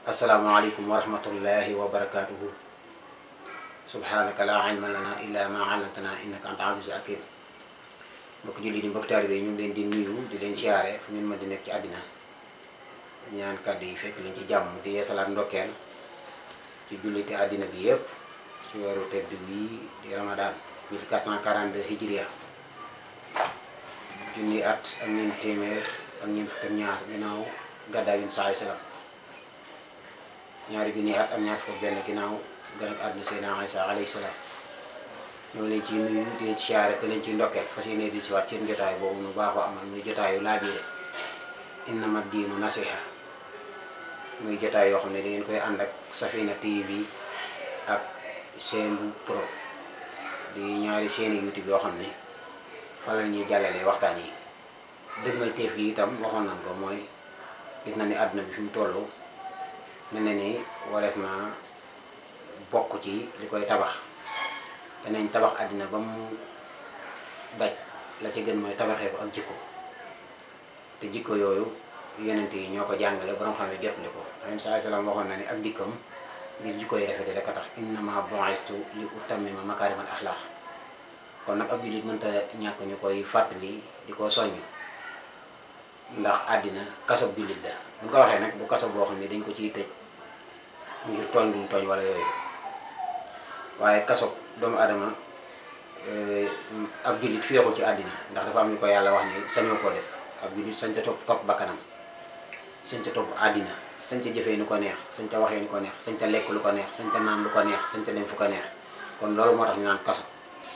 asalaamaaleykum wa rahmatullahi wa barakaatuhu subhanaka laa ilma lana illa ma allamtana innaka anta azizul hakim mbokk julli di mbokk taalibe yi ñu ngi leen di nuyu di leen siyaare fu ngeen mën di nekk ci àddina ñaan kàddu yi fekk leen ci jàmm di yeesalaat ndokkeel ci jullite àddina bi yépp ci weeru tedd wii di ramadan 1442 hijriya junni at ak ñeent téeméer ak ñeent fukk ak ñaar ginnaaw gàddaay yun saay salaam ñaari junni at ak ñaar fukk ak benn ginnaaw gën ak àdduna Seydina Isa alayhi salaam ñoo leen ciy nuyu di leen siyaare te leen ciy ndokkeel fas yéene di si waat seen jotaay boobu nu baaxoo amal muy jotaayu laabiire innama diinu nasiha muy jotaay yoo xam ne da ngeen koy ànd ak Safina TV ak Seenbu Pro di ñaari seeni YouTube yoo xam ne fa la ñuy jàllalee waxtaan yi dëgmal teef gi itam waxoon nañ ko mooy gis na ni àdduna bi fi mu toll mel na ni warees naa bokk ci li koy tabax te nañ tabax àddina ba mu daj la ci gën mooy tabaxee ko ak jikko te jikko yooyu yenent yi ñoo ko jàngale borom xam ne jotali ko alayhi salaam waxoon na ni ak dikkam ngir jikko yi rafet rek a tax innama bu'istu li utammima makaarimal axlaaq kon nag ab jullit mënta ñàkk ñu koy fàttali di ko soññ ndax àddina kasob jullit la buñ ko waxee nag du kaso boo xam ne dañ ko ciy tëj ngir tooñ bu mu tooñ wala yooyu waaye kasob doomu adama ab jullit féexul ci àddina ndax dafa am ñu ko yàlla wax ni sañoo koo def ab jullit sañ ca topp topp bakkanam sañ ca topp àddina sañ ca jëfee nu ko neex sañ ca waxee nu ko neex sañ ca lekk lu ko neex sañ ca naan lu ko neex sañ ca dem fu ko neex kon loolu moo tax ñu naan kaso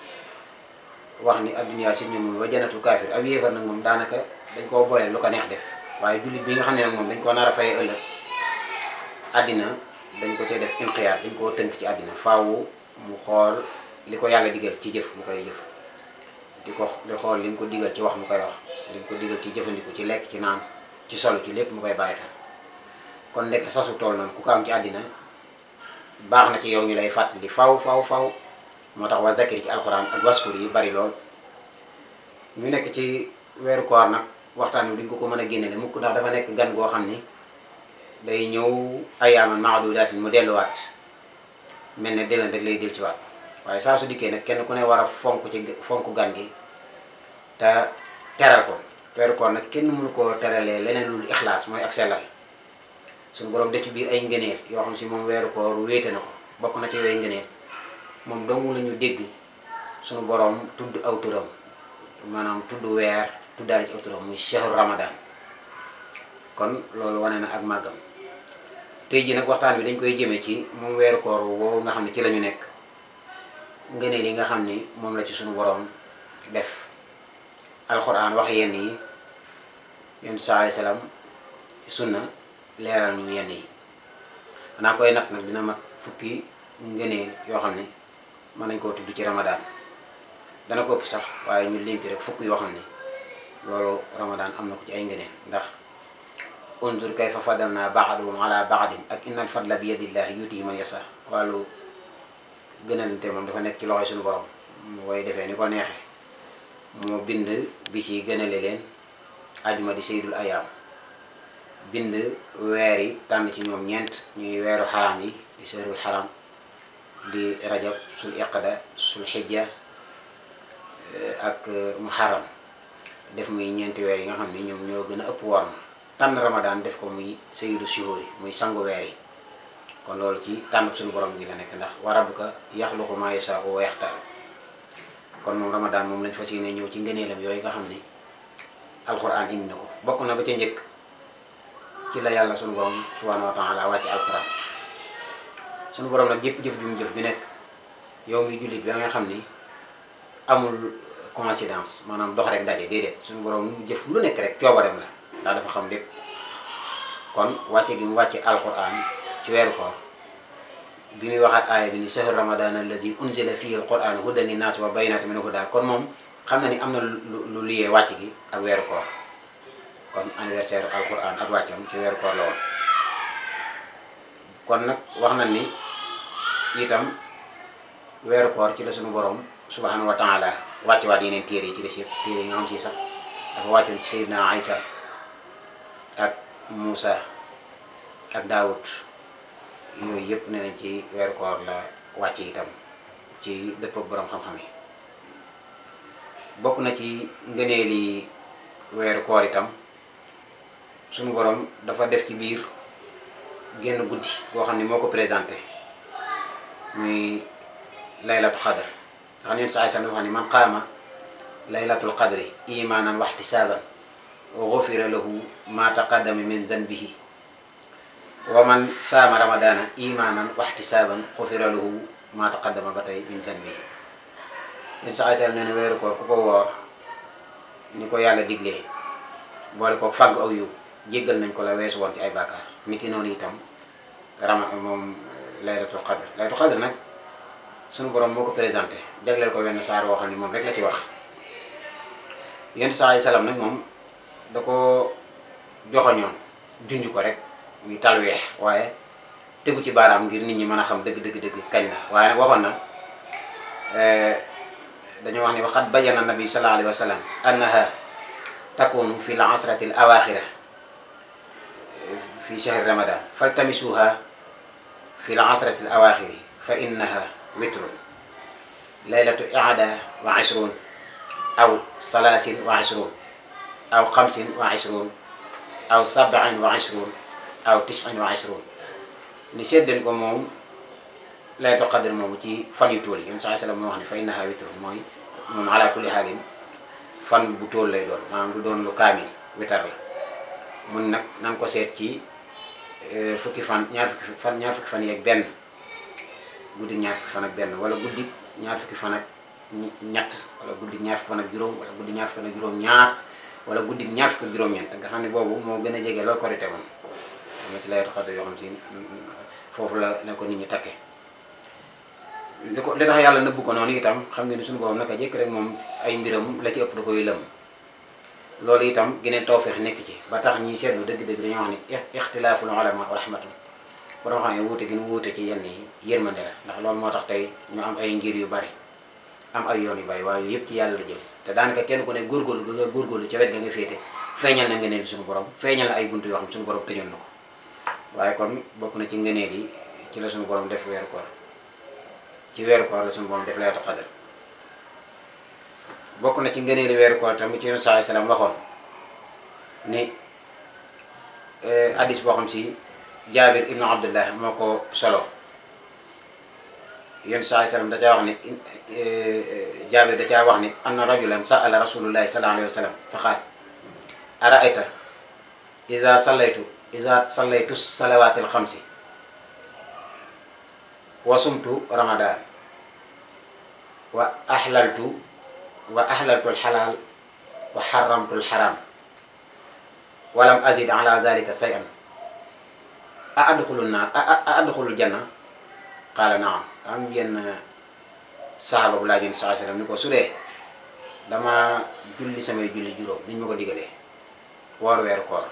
wax ni adduniyaa si ñun wa janatul kaafir ab yéefar nag moom daanaka dañ koo boyal lu ko neex def waaye jullit bi nga xam ne nag moom dañ koo nar a fayee ëllëg àddina dañ ko cee def inqiyaat dañ koo tënk ci àddina faawu mu xool li ko yàlla digal ci jëf mu koy jëf di ko di xool li mu ko digal ci wax mu koy wax li mu ko digal ci jëfandiku ci lekk ci naan ci solo ci lépp mu koy bàyyi xel kon ndekk sasu tool noonu ku ko am ci àddina baax na ci yow ñu lay fàttali faw faw faw moo tax wa zakiri ci alxuraan ak waskur yi bari lool ñu nekk ci weeru koor nag waxtaan wi duñ ko ko mën a génnele mukk ndax dafa nekk gan goo xam ni day ñëw ayaaman maadudaatin mu delluwaat mel ne déwén rek lay del ci waat waaye saa su dikkee nag kenn ku ne war a fonk ci fonk gan gi te teral ko weeru koor nag kenn mënu koo teralee leneen lul ixlaas mooy ak sellal suñu borom def ci biir ay ngëneel yoo xam si moom weeru koor wéete na ko bokk na ci yooyu ngëneel moom dong la ñu dégg suñu borom tudd aw turam maanaam tudd weer tuddaale ci aw turam muy shahru ramadan kon loolu wane na ak màggam tey ji nag waxtaan bi dañ koy jëmee ci moom weeru koor woowu nga xam ne ci la ñu nekk ngëneel yi nga xam ni moom la ci suñu borom def alxuraan wax yenn yi yon saa salaam sunna leeral ñu yenn yi xanaa koy nat nag dina mat fukki ngëneel yoo xam ne mën nañ koo tudd ci ramadan dana ko ëpp sax waaye ñu lim ci rek fukk yoo xam ne loolu ramadan am na ko ci ay ngëneel ndax unzur kayfa fadalna ba'dahum ala ba'din ak innal fadla bi yadillahi yuti man yasa wàllu gënalante moom dafa nekk ci loxoy suñu borom mu koy defee ni ko neexee moo bind bis yi gënale leen ajuma di seydul ayaam bind weer yi tànn ci ñoom ñeent ñuy weeru xaraam yi di seerul xaraam di rajab sul iqda sul xijja ak muharram def muy ñeenti weer yi nga xam ne ñoom ñoo gën a ëpp war ma tànn ramadan def ko muy sayyidu shuhuri muy sangu weer yi kon loolu ci tànn suñu borom gi la nekk ndax wa rabbuka yaxluqu maa yashaa'u wa yaxtaar kon moom ramadan moom lañ fas yéene ñëw ci ngëneelam yooyu nga xam ni alquran indi na ko bokk na ba ca njëkk ci la yàlla suñu borom subhanahu wa taala wàcc alquran suñu borom nag jëpp jëf ju mu jëf ju nekk yow mi jullit bi nga xam ni amul coïncidence maanaam dox rek daje déedéet suñu borom mu jëf lu nekk rek coobareem la ndax dafa xam lépp kon wàcce gi mu wàcce alquran ci weeru koor bi muy waxaat aaya bi ni shahru ramadan allazi unzila fihi alquran hudan linnaas wa bayyinatin min huda kon moom xam na ni am na lu lu liyee wàcc gi ak weeru koor kon anniversaire alquran ak wàccam ci weeru koor la woon kon nag wax na ni itam weeru koor ci la suñu borom subhanahu wa taala wàcce waat yeneen téere yi ci des yëpp téere yi nga xam si sax dafa wàccoon ci Seydina Isa ak Moussa ak Daoud yooyu yëpp ne nañ ci weeru koor la wàcc itam ci dëpp ak borom xam-xam yi bokk na ci ngëneeli weeru koor itam sunu borom dafa def ci biir génn guddi boo xam ne moo ko présenté muy laylatu xadar nga xam ne saa san dafa xam ne man qaama laylatul qadri imanan wa ihtisaban gufira lahu ma taqaddama min zanbihi wa man saama ramadana imanan wa ihtisaban gufira lahu ma taqaddama ba tey min zanbihi yéen saa san nee na weeru koor ku ko woor ni ko yàlla diglee boole ko fàgg aw yiw jéggal nañ ko la weesu woon ci ay bàkkaar ni ki noonu itam rama moom laylatul qadr laylatul qadr nag sunu borom moo ko présenté jagleel ko wenn saar woo xam ni moom rek la ci wax yonent saa salaam nag moom da ko joxoñoon junj ko rek muy talweex waaye tegu ci baaraam ngir nit ñi mën a xam dëgg dëgg dëgg kañ la waaye nag waxoon na dañoo wax ni waxat bayyana nabi sallallahu alayhi wa sallam annaha takunu fi l asrati l awaxira fi shahri ramadan faltamisuha fi l asrati l awaxiri fa innaha witrun laylatu iada wa ishrun aw salaasin wa ishrun aw xamsin wa ishrun aw sabain wa ishrun aw tisin wa ishrun ni seet leen ko moom laylatul qadr moomu ci fan yu tool yi yéen saa sallam moo wax ne fa innaha witrun mooy moom ala kulli haalin fan bu tool lay doon maanaam du doon lu kaamil witar la mun nag nan ko seet ci fukki fan ñaar fukki fan ñaar fukki fan yeeg benn guddi ñaar fukki fan ak benn wala guddi ñaar fukki fan ak ñett wala guddi ñaar fukki fan ak juróom wala guddi ñaar fukki fan ak juróom ñaar wala guddi ñaar fukki ak juróom-ñeent nga xam ne boobu moo gën a jege loolu korite moom am na ci laylatul qadr yoo xam si foofu la ne ko nit ñi takke li ko li tax yàlla nëbbu ko noonu itam xam nga ni suñu borom naka jëkk rek moom ay mbiram la ci ëpp da koy lëm loolu itam geneen tawfeex nekk ci ba tax ñiy seetlu dëgg-dëgg dañoo wax ni ixtilaaful ulama wa rahmatun borom xam ne wuute gi nu wuute ci yenn yi yërmande la ndax loolu moo tax tey ñu am ay ngir yu bari am ay yoon yu bari waaye yëpp ci yàlla la jëm te daanaka kenn ku ne góorgóorlu ga nga góorgóorlu ca wet ga nga féete feeñal na ngëneel suñu borom feeñal na ay buntu yoo xam suñu borom tëjoon na ko waaye kon bokk na ci ngëneel yi ci la suñu borom def weeru koor ci weeru koor la suñu borom def laylatul qadr bokk na ci ngëneeli weeru koor tamit ci yonent saa salaam waxoon ni hadis boo xam si jaabir ibnu abdullah moo ko solo yonent saa salaam da caa wax ni jaabir da caa wax ni anna rajulan sa'ala rasulullahi sallallahu alayhi wa sallam fa qaal araayta iza sallaytu iza sallaytu salawaatil xamsi wa sumtu ramadan wa ahlaltu wa ahlaltu alxalaal wa xaramtu alxaram walam azid ala zalika shay'an a adxulu naar a adxulu janna qaala naam am yenn saxaaba bu laajoon saa sallam ni ko su dee dama julli samay julli juróom niñ ma ko digalee woor weeru koor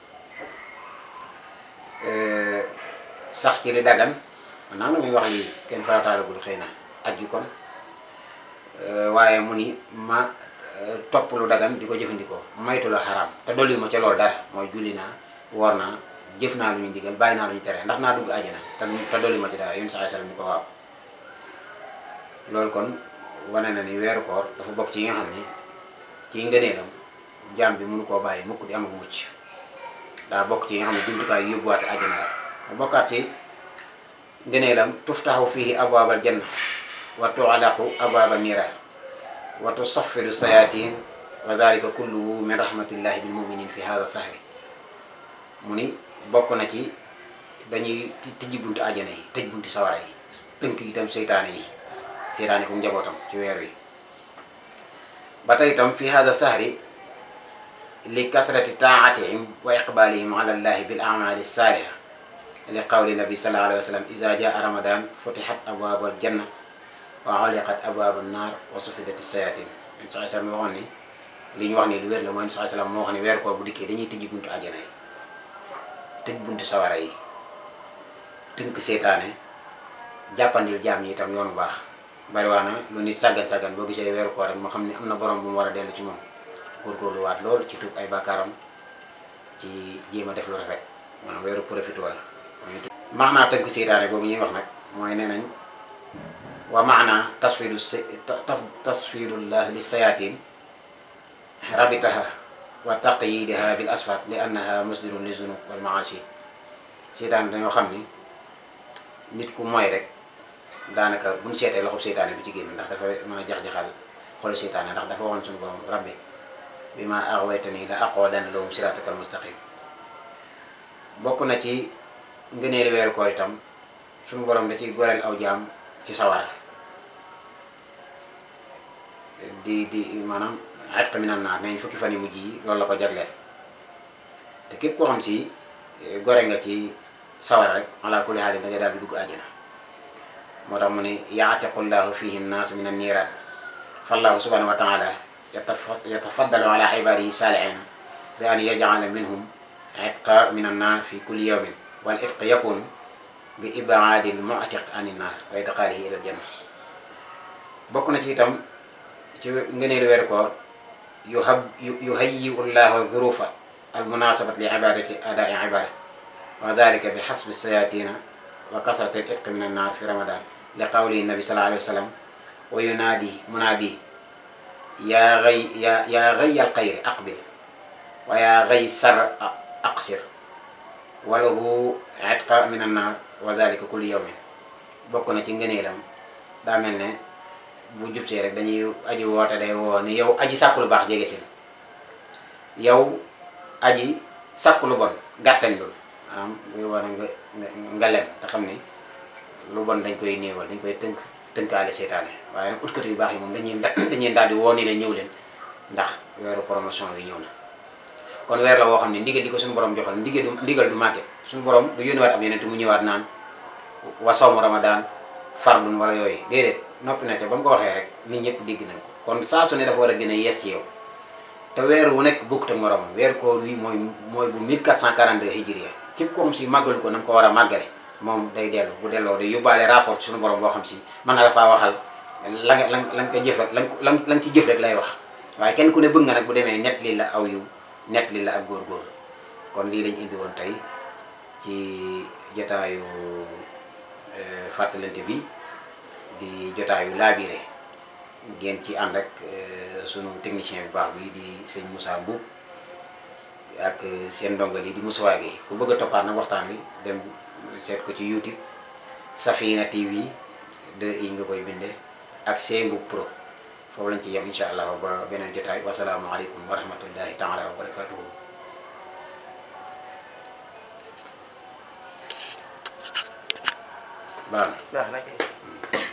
sax ci li dagan naa la muy wax lii kenn farataalagul xëy na aj gi kon waaye mu ni ma topp lu dagan di ko jëfandikoo maytu la xaraam te dolli ma ca loolu dara mooy julli naa woor naa jëf naa lu ñu digal bàyyi naa lu ñu tere ndax naa dugg àjjana te te dolli ma ci dara yéen saa sallam ni ko waaw loolu kon wane na ni weeru koor dafa bokk ci yi nga xam ne ci ngëneelam jaam bi mënu koo bàyyi mukk di am ak mucc daa bokk ci yi nga xam ne jumtukaay yu yóbbuwaate àjjana la mu bokkaat ci ngëneelam tuftaxu fihi abwaabal janna wa tuxalaqu abwaaba niiraar wa tusaffiru sayatin wa dalika kulluhu min rahmatillahi bil muminin fi hada sahri mu ni bokk na ci dañuy tijji buntu àjjana yi tëj buntu sawara yi tënk itam seytaane yi seytaane ku njabootam ci weer wi ba tey itam fi hada sahri li kasrati taatihim wa iqbalihim ala llahi bil amali saaliha li qawli nabi sallallahu alayhi wa sallam iza jaa ramadan futihat abwaabul janna wa uliqat abwaabu naar wa sufidat sayatin yéen saa sallam waxoon ni li ñu wax ni lu wér la mooy saa sallam moo wax ni weer koor bu dikkee dañuy tëjji buntu àjjana yi tëj buntu sawara yi tënk seetaane jàppandil jaam yi itam yoonu baax bari waa na lu nit sàggan sàggan boo gisee weeru koor rek moo xam ne am na borom bu mu war a dellu ci moom góorgóorlu waat lool ci tuub ay bàkkaaram ci jéem a def lu rafet maanaam weeru profité la maanaa tënk seytaane boobu ñuy wax nag mooy nee nañ wa maana tasfidu s tasfidullah li sayatin rabitaha wa taqyidiha bil asfat li annaha musdirun li zunub wal maasi seytaane dañoo xam ni nit ku mooy rek daanaka buñ seetee loxob seytaane du ci génn ndax dafa mën a jax-jaxal xolu seytaane ndax dafa waxoon suñu borom rabbi bi ma aghwaytani la aqudanna lahum siratakal mustaqim bokk na ci ngëneeli weeru koor itam suñu borom da ciy goreel aw jaam ci sawara di di maanaam atqa minan naar nañ fukki fan yu mujj yi loolu la ko jagleel te képp koo xam si gore nga ci sawara rek ala kulli xaalin da ngay daal di dugg àjjana moo tax mu ne yaatiqullahu fihi nnaas min an niiraan fallahu subhanahu wa taala yatafaddalu ala ibadihi saalihiina bi an yajala minhum itqa min an naar fi kulli yawmin wal itq yakunu bi ibaadi l mu'tiq an naar wa idxaalihi ila aljanna bokk na ci itam ci ngëneelu weeru koor yuhab yuhayyiu llahu dhurufa al munasabat li ibadati adai ibada wa dalika bi xasbi sayatina wa kasrati al itq min an naar fi ramadan li qawli nabi sallallahu alayhi wa sallam wa yunaadi munaadi yaa gay yaa yaa gay al xayri aqbil wa yaa gay sar aqsir walahu itqa min an naar wa dalika kulli yawmin bokk na ci ngëneelam daa mel ne bu jubsee rek dañuy aji woote day woo ni yow aji sàkku lu baax jege si yow aji sàkku lu bon gàttañ lul maanaam buy wane nga nga nga lem te xam ni lu bon dañ koy néewal dañ koy tënk tënkaale seetaane waaye nag utkat yu baax yi moom dañuy dañuy daal di woo ni leen ñëw leen ndax weeru promotion yi ñëw na kon weer la woo xam ne ndigal di ko suñu borom joxal ndigal du ndigal du màgget suñu borom du yónniwaat ab yeneen te mu ñëwaat naan wa sawmu ramadan fardun wala yooyu déedéet noppi na ca ba mu ko waxee rek nit ñëpp dégg nañ ko kon saa su ne dafa war a gën a yees ci yow te weer wu nekk bokkut ak morom weeru koor wi mooy mooy bu 1442 hijriya képp ko xam si màggalu ko na mu ko war a màggale moom day dellu bu delloo day yóbbaale rapport ci suñu borom boo xam si mën na la faa waxal la nga la la nga ko jëf la nga la nga ci jëf rek lay wax waaye kenn ku ne bëgg nga nag bu demee net lii la aw yiw net li la ak góor-góor kon lii lañ indi woon tey ci jotaayu fàttalante bi di jotaayu laabire ngeen ci ànd ak sunu technicien bu baax bi di sëñ Moussa Mboub ak seen ndongal yi di Moussa bi ku bëgg a toppaat nag waxtaan wi dem seet ko ci YouTube Safina TV 2 i nga koy binde ak seen Mboub Pro foofu lañ ci yem incha allah ba beneen jotaay wasalaamualeykum wa rahmatullahi taala wa barakatuhu baax na baax na kay